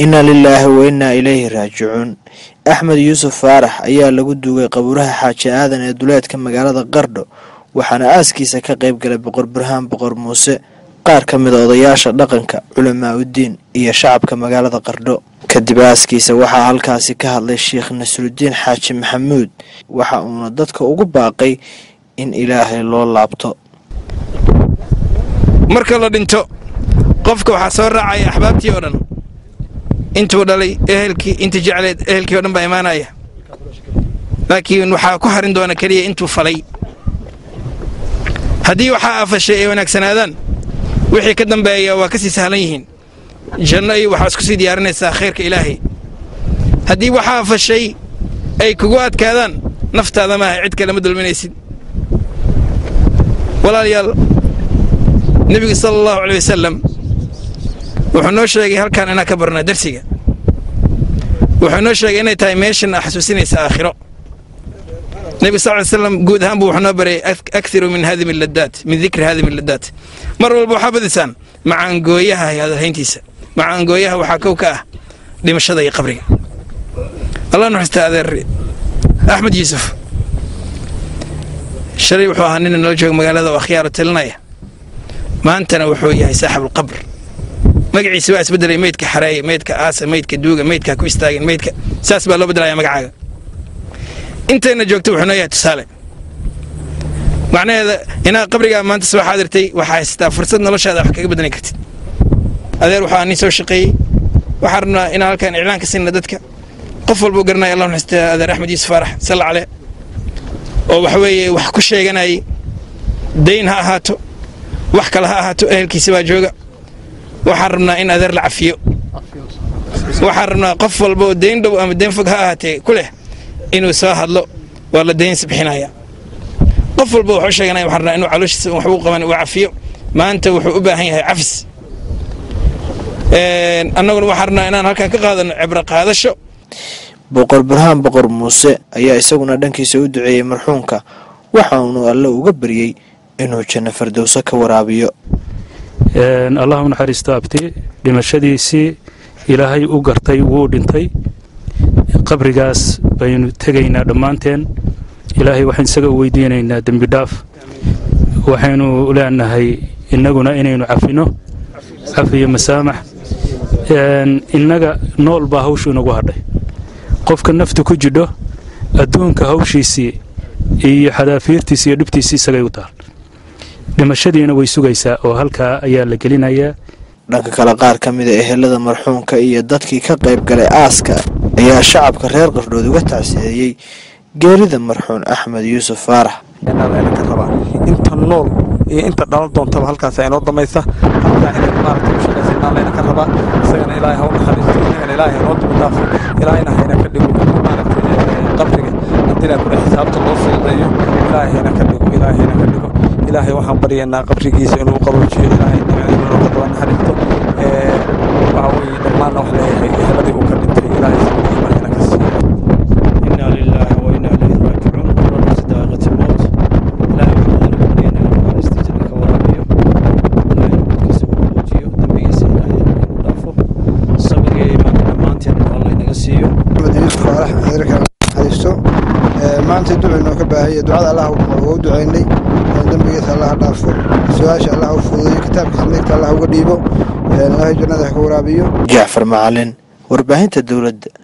inna lilaahi wa innaa ilayhi raajicuun axmed yuusuf faarax ayaa lagu duugay qabuuraha xaaji aadan ee duleedka magaalada qardho waxaana aaskiisa ka qayb galay boqor burhaan boqor muuse qaar ka mid a odayaasha dhaqanka culamaa uddiin iyo shacabka magaalada qardho kadib aaskiisa waxaa halkaasi ka hadlay sheekh nasrudiin xaaji maxamuud waxa uuna dadka ugu baaqay in ilaahay loo laabto marka la dhinto qofka waxaa soo raacaya axbaabtii oo dhan intuu dhalay ehelkii inta jecleed ehelkii o dhan baa imaanaya laakiin waxaa ku harin doona keliya intuu falay haddii waxaa afashay ay wanaagsanaadaan wixii ka dambeeya waa ka sii sahlan yihiin janno iyo waxaa isku sii diyaarinaysaa khayrka ilaahay haddii waxaa afashay ay kugu adkaadaan naftaada maaha cid kale ma dulminaysid walaalayaal nebiga sala allahu caley wasalam wuxuu noo sheegay halkaan inaan ka barnaa darsiga wuxuu noo sheegay inay tahay meeshan a xasuusinaysa aakhiro nebiga sal ly slam guud ahaan buu wuxuu noo baray akhiru min hadimi ladaat min dikri hadimi ladaat mar walba waxaa badisaan macaangooyaha hadalhayntiisa macaangooyaha waxaa kow ka ah dhimashada iyo qabriga allah nuxustaa adeer axmed yuusuf shalay wuxuu ahaa nina nala jooga magaalada oo akhyaaro talinaya maantana wuxuu yahay saaxibulqabr magaciisa waa isbedelay meydka xareeye meydka aasa meydka duuga meydka ku istaagin meydka saas baa loo bedelaya magacaaga intayna joogta wuxuu noo yahay tusaale macnaheeda inaad qabrigaa maanta soo xaadirtay waxaa haysataa fursad noloshaada wax kaga bedani kartid adeer waxaa nin soo shaqeeyey waxaan rabnaa inaan halkaan iclaan ka sinna dadka qof walbuu garanaya allah nuxustaa adeer axmed yuusuf faarax salla caleh oo waxa weeye wax ku sheeganayay dayn ha ahaato wax kale ha ahaato ehelkiisa baa jooga waxaan rabnaa in adeer la cafiyo waxaan rabnaa qof walba oo dayn dhow ama dayn fog ha ahaatee ku leh inuu soo hadlo waa la daynsi bixinaya qof walba wuxuu sheeganaya waxaan rabnaa inuu calooshiisa waxbuu qaban uu cafiyo maanta wuxuu u baahan yahay cafis annaguna waxaan rabnaa inaan halkaan ka qaadano cibro qaadasho boqor burhaan boqor muuse ayaa isaguna dhankiisa u duceeyey marxuumka waxaanu alle uga baryey inuu janno fardowso ka waraabiyo allah u naxariisto abti dhimashadiisii ilaahay u gartay wuu dhintay qabrigaas baynu tegaynaa dhammaanteen ilaahay waxaan isaga u weydiinaynaa dembi dhaaf waxaynu leenahay innaguna inaynu cafino cafiyo masaamax innaga nool baa hawshu inagu hadhay qofka naftu ku jidho adduunka hawshiisii iyo xadaafiirtiisi iyo dhibtiisii isagay u taal dhimashadiina way sugaysaa oo halkaa ayaa la gelinayaa dhanka kale qaar ka mida ehelada marxuumka iyo dadkii ka qayb galay aaska ayaa shacabka reer qardhood uga tacsiyeeyey geerida marxuum axmed yuusuf faarax ka rabaa inta nool iyo inta dhalan doontaba halkaasa inoo damaysa halkaa inay maaragtay u shaqaysa inaa layna ka rabaa isagana ilaahay ha u naxariisto inagana ilaahay hanoo daba dhaafo ilaahayna hayna ka dhigo maaragtay qabriga haddii kule xisaabta loo fududeeyo ilaahay hayna ka dhigo ilaahay hayna ka dhigo ilaahay waxaan baryaynaa qabrigiisa inuu qaboojiyo ilaahay inuu ka daba naxariisto waxa weeye dhammaanna wax leeyahay eheladii uu ka dhintay ilaahay sababkiima hayna ka siiyo إنا لله وإنا إليه راجعون ونفس دائقة الموت لا يحضر بين الأمر استجنك ورابيه لا يمكن كسب وجيه دمي سيدا يدافع صبر إيمان دمانتين الله ينقسيه axmed yuusuf faarax adeerka xariisto maanta ducaynoo ka baahaya ducada allah u ducaynay dembigiisa allah dhaafo su-aasha allah u fududeeyo kitaabkiisa midigta allah uga dhiibo ilaahay jannada ha ka waraabiyo jacfar macalin warbaahinta dowladda